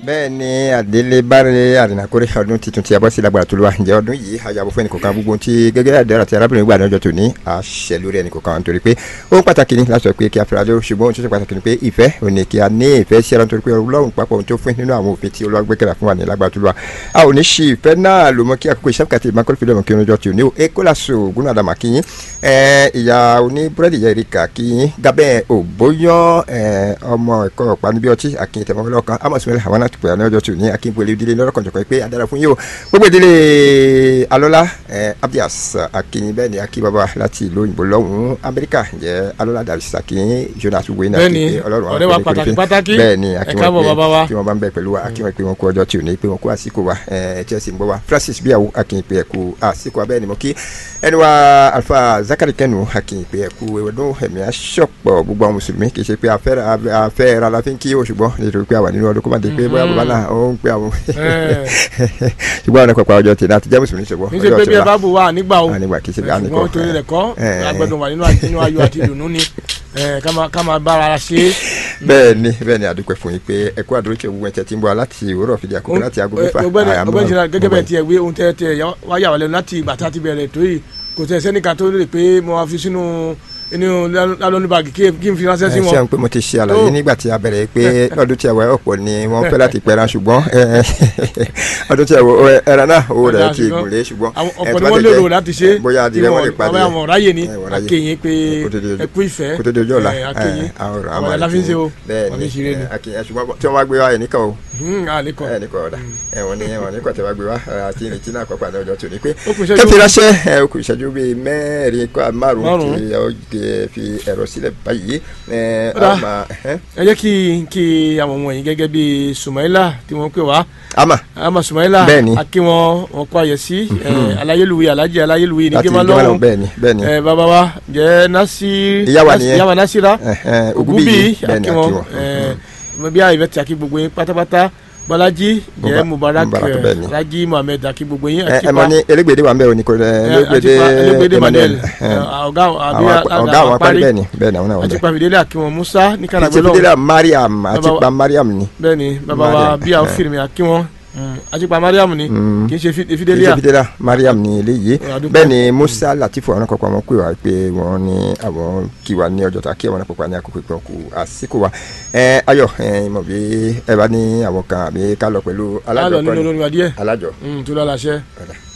bẹ́ẹ̀ ni àdélébárẹ̀ àrìnàkórè ọdún tuntun tí a bọ́ sí lágbára tó lọ́wọ́ ǹjẹ́ ọdún yìí àyàwó fún ẹnìkọ̀ọ̀kan gbogbo tí gẹ́gẹ́ àdéhùn àti arábìnrin gbà lọ́jọ́ tòní àṣẹ lórí ẹnìkọ̀ọ̀kan nítorí pé ohun pàtàkì ni láti sọ pé kí a fẹ́ra lé ṣùgbọ́n ohun tó ṣe pàtàkì ni pé ìfẹ́ òní kí a ní ìfẹ́ sí ara nítorí pé ọlọ́run papọ̀ ohun tó fún nínú àwọn òfin tí olúwa gbẹ́kẹ̀lá fún wa ní lágbára tó lọ́wọ́ a ò ní ṣe ìfẹ́ náà ló mọ kí àkókò iṣẹ́ kàtí ìmákọ́lù fílẹ̀ mọ̀ kí ọjọ́ tòní o ekolaso ogun àdàmà kí yín ìyá oní búrẹ́dì yẹn rí kà kí yín gabẹ́ òbóyán ọmọ ẹ̀kọ́ ọ̀pá níbi ọtí akin tẹ̀mọ́lọ́kan amọ̀sùnmẹ́lẹ̀ àwọn àtùpẹ̀ àná ọjọ́ tòní akínbọ̀lẹ̀ ìdílé lọ́rọ̀kan jọ̀kan pé adára fún yín o gbogbo ìdílé alọ́lá abdias akin bẹ́ẹ̀ ni akin bàbá láti ìlú òyìnbó lọ́hùn-ún amẹ́ríkà jẹ́ alọ́lá dàbísí akin jonas wayne bẹ́ẹ̀ni ọ̀rẹ́ wa pàtàkì pàtàkì bẹ́ẹ̀ ni akin ẹ káàbọ̀ bàbá wa tí wọ́n bá ń bẹ pẹ̀lú wa akin wọn pé wọn kú ọjọ́ tí ò ní pé wọn kú àsìkò wa tí ẹ sì ń bọ̀ wa francis bíyàwó akin pé ẹ kú àsìkò wa bẹ́ẹ̀ ni mo kí ẹni wa alfa zakari kẹnu akin pé ẹ kú ọdún ẹ̀mí aṣọ́pọ̀ gbogbo àwọn mùsùlùmí kì í ṣe pé afẹ́ ra la fi ń kí o ṣùgbọ́n nítorí pé àwa nínú ọdún kó má dé pé bóyá bàbá náà ó ń pé àwọn ṣùgbọ́n àwọn ọkọ̀ ọjọ́ tèmi àti jẹ́ mùsùlùmí ṣùgbọ́n ní ṣe pé bí ẹ bá bù wá nígbà o nígbà kì í ṣe bí a ní kọ́ ṣùgbọ́n torí rẹ̀ kọ́ agbẹ́dùn wà nínú ayọ̀ àti ìdùnnú ni ká máa bára ṣe é. bẹ́ẹ̀ ni bẹ́ẹ̀ ni àdúpẹ́ fún yín pé ẹ kú àdúró tí òwú ẹ̀tẹ̀ tí ń bọ̀ láti òwúrọ̀ fìdí àkókò láti aago mẹ́fà ọgbẹ́ni ṣe gẹ́gẹ́ bẹ́ẹ̀ tiẹ̀ wé ohun tẹ́ tẹ́ wá yà wá lẹ́nu láti ìgbà tá a ti bẹ̀rẹ̀ tó yìí kò tẹ̀ sẹ́nìkan tó lè pé mo wá fi sínú inú lálọ́nù báàgì kí n fi ránṣẹ́ sí wọn. ṣé n pé mo ti ṣe àlàyé nígbà tí a bẹ̀rẹ̀ pé lọ́dún tí a wọ ọ̀pọ̀ ni wọ́n fẹ́ láti pẹ̀ràn ṣùgbọ́n ọdún tí a wọ ẹran náà owó rẹ̀ ti gùn lé ṣùgbọ́n. ọ̀pọ̀ ni wọ́n lérò láti ṣe bóyá adìrẹ wọn lè padì àwọn àwọn ráyè ni akéyìn pé ẹkú ìfẹ́ kó tó di ojú ọ̀la akéyìn àwọn aláfíńsẹ́ o bẹ́ẹ̀ ni ṣùgbọ́n tí wọ́n wá gbé wa ẹnìkan o ẹnìkan ọ̀dà ẹ̀wọ̀n ni ẹ̀wọ̀n nípa tí wọ́n gbé wa àti ìrètí náà kọ́pà ní ọjọ́ tòní pé kẹ́fì ránṣẹ́ okùn ìṣẹ́jú bíi mẹ́rin márùn-ún tí ó fi ẹ̀rọ sílẹ̀ báyìí. ẹ jẹ́ kí kí àwọn ọmọ yìí gẹ́gẹ́ bíi Sumaila tí wọ́n pè wá. ama ama Sumaila bẹ́ẹ̀ni akí wọn wọn kó àyè sí aláyélúwì alájì aláyélúwì ní láti gẹ́mà ìjọba lọ́wọ́ bẹ́ẹ̀ni bẹ́ẹ̀ni ẹ bàbá wa jẹ́ nasi Ìyá wa nìyẹn. ìyá wa Nasira Ògúnbíyì bẹ́ẹ̀ni akí wọn ẹ bí a ìfẹ́ tí a kí gbogbo yín pátápátá Bọ́lájí jẹ́ Mubarak Mubarak, bẹ́ẹ̀ni. Raji Muhammed akí gbogbo yín ẹ ẹ mọ ní elégbèdé wa ń bẹ òní kò elégbèdé elégbèdé Emmanuel ẹ, ọ̀gá àbí àwọn ọ̀gá àwọn apárí bẹ́ẹ̀ni bẹ́ẹ̀ni àwọn náà wọ́n bẹ. àtìpà fìdílé akíwọn Musa ní kìí kànáà ṣe fìdílà Mariam àti Bàbá- pa Mariam ni bẹ́ẹ̀ni bàbá wa Mariam, bí a eh. fìrìmì akíwọn àtìpà Mariam ni Mm. kì í ṣe fi- kìí fìdílé ṣe à fìdílà Mariam ni eléyìí Ẹ, adúpẹ́. bẹ́ẹ̀ ni Musa Latifu àwọn kọ̀ọ̀kan wọn pè wá pé wọ́n ní àwọn kí wa ní ọjọ́ ta kí àwọn kọ̀ọ̀kan ní àkókò ìpín ọkù àsìkò wa ẹ Ayọ̀ ẹ mọ̀ bí ẹ bá ní àwọn kan àbí ká lọ pẹ̀lú á lọ alájọ nínú kọ́ni olórin wa díẹ̀ alájọ tó lọ́la ṣẹ́. ọ̀dà.